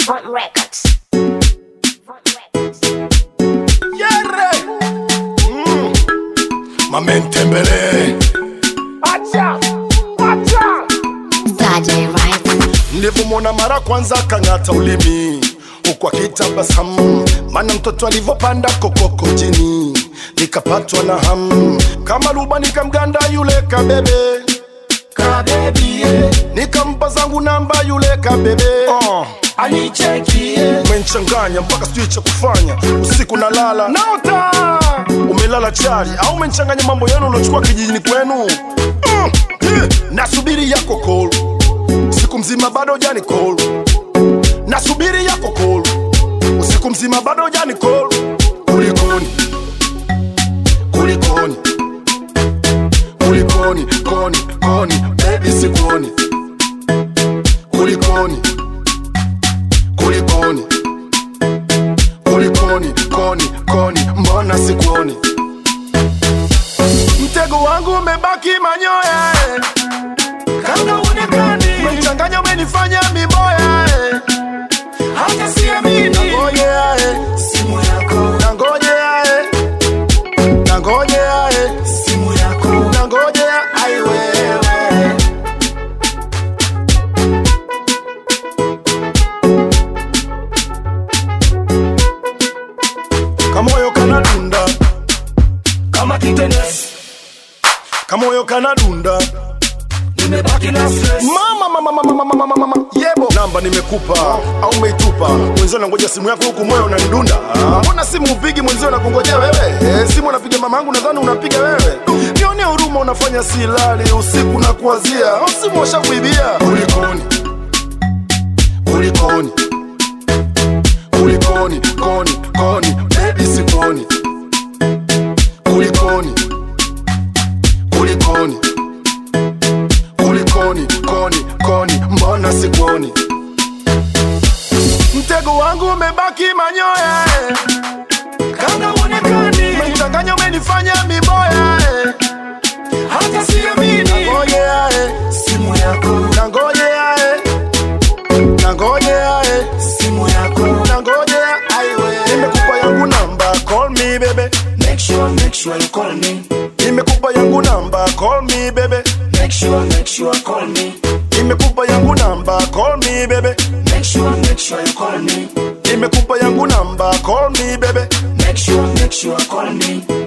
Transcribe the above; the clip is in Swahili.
Front Records. Front Records. Yere. Mm. Mamentembele. Acha. Acha. Saturday Right. Nilivyomwona mara kwanza kang'ata ulimi huku akitabasamu, maana mtoto alivyopanda kokoko jini, nikapatwa na hamu kama luba, nikamganda yule kabebe kabebie, nikampa zangu namba yule kabebe uh. anichekie umenichanganya mpaka sijui cha kufanya usiku nalala naota umelala chali au umenichanganya mambo yenu unachukua kijijini kwenu mm. eh, nasubiri yako call usiku mzima bado jani call nasubiri yako call usiku mzima bado jani call kulikoni kulikoni kulikoni koni koni baby sikuoni kulikoni kulikoni kulikoni koni koni mbona sikuoni mtego wangu umebaki manyoya eh. kama uonekani umechanganya umenifanya miboya eh. hata siamini nangojea eh. simu yako nangojea eh. nangojea eh. simu yako nangojea ai wewe kamoyo kanadunda kama kitenesi kamoyo kanadunda nimebaki na stress mama mama mama mama mama mama yebo namba nimekupa au umeitupa mwenzio nangoja simu yako huku moyo unanidunda mbona simu upigi mwenzio nakungojea wewe eh, simu unapiga mama yangu nadhani unapiga wewe nione huruma unafanya silali usiku na kuwazia au simu washakuibia kulikoni kulikoni kulikoni koni koni baby sikuoni kulikoni kulikoni kulikoni koni koni mbona sikuoni mtego wangu umebaki manyoya eh. kama uonekani umechanganya umenifanya miboya eh. hata siamini nangojea eh. simu yako nangojea eh. nangojea eh. simu yako nangojea aiwe nimekupa yangu namba call me bebe make sure make sure you call me nimekupa yangu namba call me bebe make sure make sure you call me nimekupa yangu namba call me bebe make sure make sure you call me nimekupa yangu namba call me bebe make sure make sure you call me